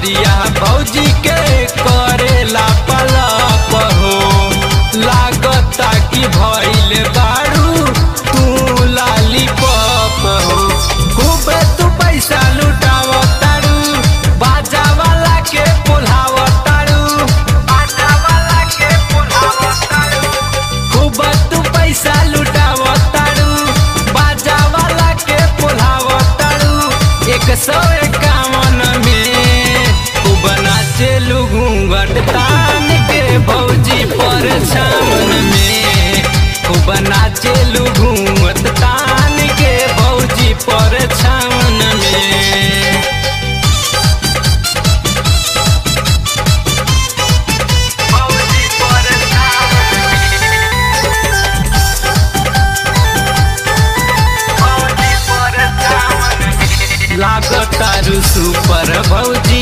कमरिया भौजी के करेला पलप हो लागता कि भइल बारू तू लाली पप हो खूब तू पैसा लुटाव तारू बाजा वाला के पुलाव तारू बाजा वाला के पुलाव तारू खूब तू पैसा लुटाव तारू बाजा वाला के पुलाव तारू एक सौ इक्यावन में खूब नाचे घूंघट तान के भौजी पर छावन में खूब नाचे घूंघट तान के भौजी पर छावन में भौजी पर छावन लागतारू सुपर भौजी